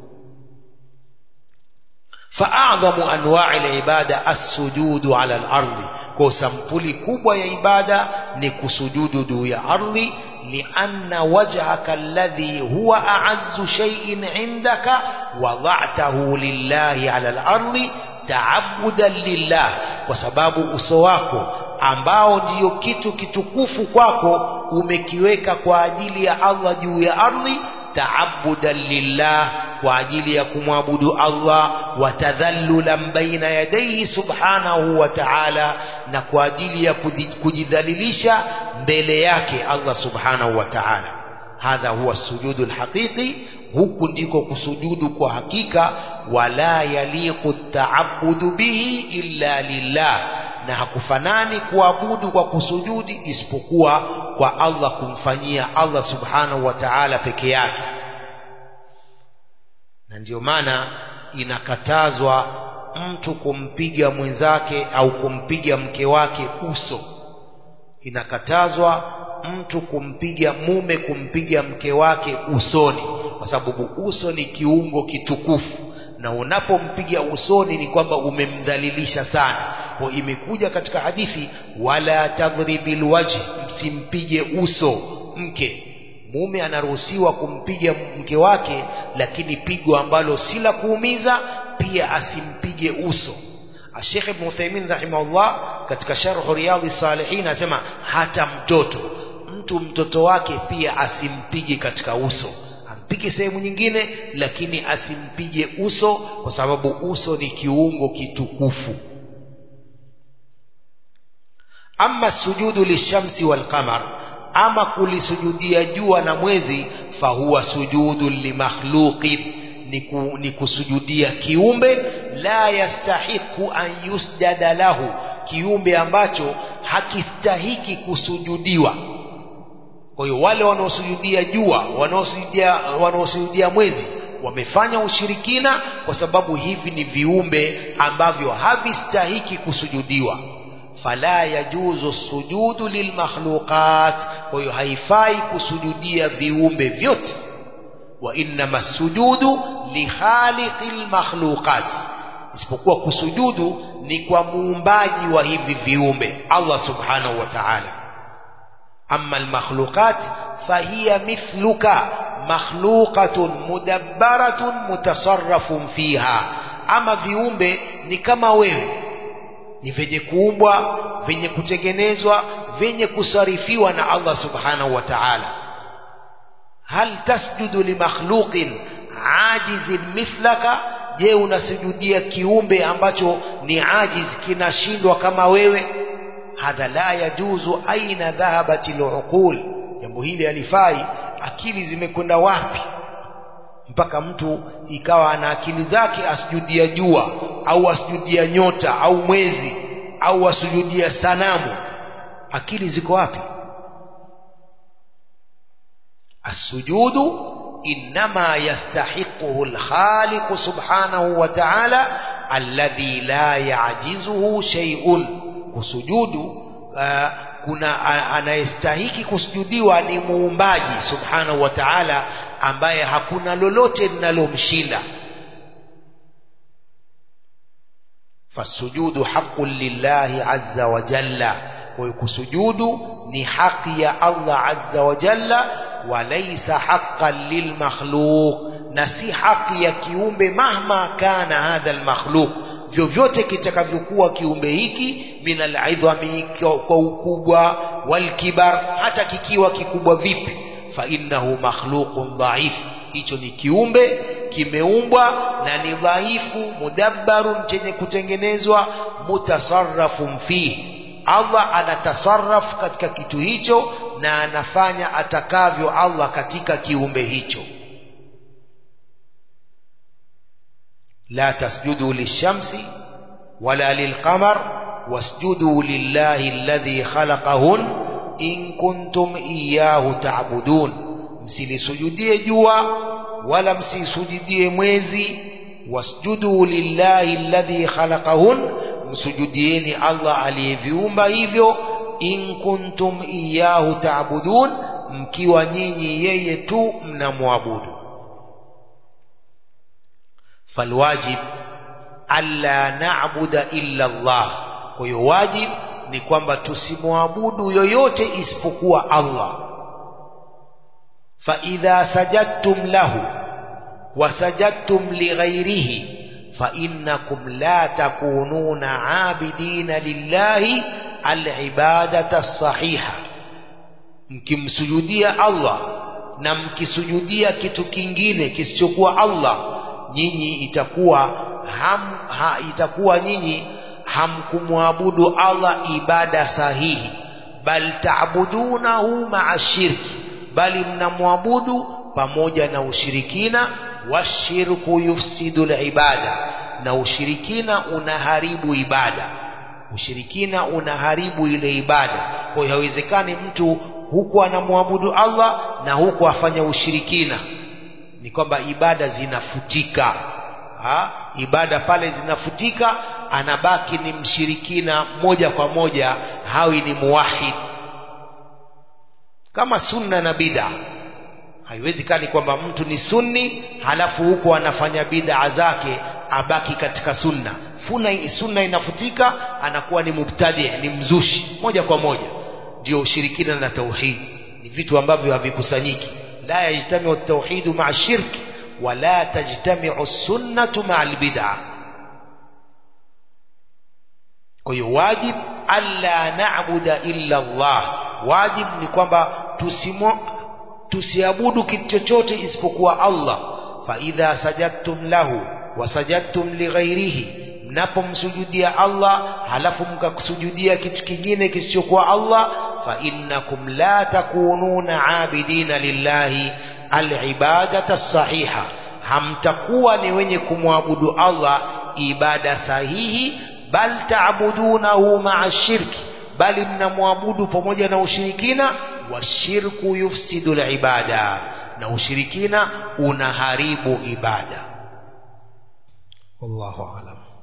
faadhamu anwa'i al-ibada as-sujudu ala al-ardi kwa sampuli kubwa ya ibada ni kusujudu juu ya ardhi lianna wajhaka alladhi huwa a'azzu shay'in 'indaka wada'tahu lillahi ala al-ardi ta'abbudan lillah kwa sababu uso wako ambao ndiyo kitu kitukufu kwako umekiweka kwa ajili ya Allah juu ya ardhi ta'abbudan lillah kwa ajili ya kumwabudu Allah watadhallulan baina yadayhi subhanahu wa ta'ala na kwa ajili ya kujidhalilisha mbele yake Allah subhanahu wa ta'ala hadha huwa sujudu alhaqiqi huku ndiko kusujudu kwa hakika wala yaliqu ta'abbudu bihi illa lillah na hakufanani kuabudu kwa kusujudi isipokuwa kwa Allah kumfanyia Allah subhanahu wa ta'ala peke yake na ndio maana inakatazwa mtu kumpiga mwenzake au kumpiga mke wake uso inakatazwa mtu kumpiga mume kumpiga mke wake usoni kwa sababu uso ni kiungo kitukufu na unapompiga usoni ni kwamba umemdhalilisha sana kwa imekuja katika hadithi wala tadhribil wajh msimpige uso mke mume anaruhusiwa kumpiga mke wake lakini pigo ambalo si la kuumiza pia asimpige uso Sheikh Ibn Uthaymeen rahimahullah katika sharh Riyadhi Salihin anasema hata mtoto mtu mtoto wake pia asimpige katika uso ampige sehemu nyingine lakini asimpige uso kwa sababu uso ni kiungo kitukufu ama sujudu lishamsi walqamar ama kulisujudia jua na mwezi fahuwa sujudu limakhluqin ni, ku, ni kusujudia kiumbe la yastahiqu an yusjada lahu kiumbe ambacho hakistahiki kusujudiwa kwa hiyo wale wanaosujudia jua wanaosujudia wanaosujudia mwezi wamefanya ushirikina kwa sababu hivi ni viumbe ambavyo havistahiki kusujudiwa fala yajuzu sujudu lilmakhluqat kwa hiyo haifai kusujudia viumbe vyote wa innama sujudu likhaliqil makhluqat isipokuwa kusujudu ni kwa muumbaji wa hivi viumbe Allah subhanahu wa ta'ala amma almakhluqat fahiya mithluka makhluqatun mudabbaratun mutasarrafun fiha ama viumbe ni kama wewe ni vyenye kuumbwa vyenye kutengenezwa vyenye kusarifiwa na Allah subhanahu wa ta'ala hal tasjudu limakhluqin ajizin mithlaka je unasujudia kiumbe ambacho ni ajiz kinashindwa kama wewe hadha la yajuzu aina dhahabati luqul jambo hili halifai akili zimekwenda wapi mpaka mtu ikawa ana akili zake asujudia jua au asujudia nyota au mwezi au asujudia sanamu akili ziko wapi السجود إنما يستحقه الخالق سبحانه وتعالى الذي لا يعجزه شيء كسجود kuna anayestahiki kusujudiwa ni muumbaji subhanahu wa ta'ala ambaye hakuna lolote linalomshinda fasujudu haqqun lillahi azza wa jalla kwa kusujudu ni haki ya Allah azza wa jalla وليس حقا للمخلوق نسي حق ya kiumbe mahma kana hadha almakhluq vyovyote kitakavyokuwa kiumbe hiki min alidhami kwa ukubwa walkibar hata kikiwa kikubwa vipi fa innahu makhluqun dhaif hicho ni kiumbe kimeumbwa na ni dhaifu mudabbarun chenye kutengenezwa mutasarrafun fihi Allah anatasarraf katika kitu hicho na anafanya atakavyo Allah katika kiumbe hicho la tasjudu lishamsi wala lilqamar wasjudu lillahi alladhi khalaqahun in kuntum iyyahu ta'budun msilisujudie jua wala msisujudie mwezi wasjudu lillahi alladhi khalaqahun msujudieni Allah aliyeviumba hivyo in kuntum iyahu taabudun mkiwa nyinyi yeye tu mnamwabudu falwajib alla na'buda illa Allah kwa hiyo wajib ni kwamba tusimwabudu yoyote isipokuwa Allah fa idha sajadtum lahu wa sajadtum lighairihi fa innakum la takununa abidina lillahi alibadata as-sahiha mkimsujudia Allah na mkisujudia kitu kingine kisichokuwa Allah nyinyi itakuwa ham, ha, itakuwa nyinyi hamkumwabudu Allah ibada sahihi bal taabudunahu ma'a shirki bali mnamwabudu pamoja na ushirikina washirku yufsidu ibada na ushirikina unaharibu ibada ushirikina unaharibu ile ibada kwa hiyo haiwezekani mtu huku anamwabudu Allah na huku afanya ushirikina ni kwamba ibada zinafutika ha? ibada pale zinafutika anabaki ni mshirikina moja kwa moja hawi ni muwahid kama sunna na bid'a haiwezekani kwamba mtu ni sunni halafu huko anafanya bid'a zake abaki katika sunna Funa, sunna inafutika anakuwa ni mubtadi ni mzushi moja kwa moja ndio ushirikina na tauhid ni vitu ambavyo havikusanyiki la yajtamiu at-tauhid ma'a shirk wala tajtamiu sunnatu ma'a al-bid'ah kwa hiyo wajib alla na'buda illa Allah wajib ni kwamba tusimo tusiabudu kitu chochote isipokuwa Allah fa idha sajadtum lahu wa sajadtum lighairihi mnapomsujudia Allah halafu mkakusujudia kitu kingine kisichokuwa Allah fa innakum la takununa abidina lillahi alibadata sahiha hamtakuwa ni wenye kumwabudu Allah ibada sahihi bal taabudunahu ma'a shirki bali mnamwabudu pamoja na ushirikina washirku yufsidu ibada na ushirikina unaharibu ibada wallahu alam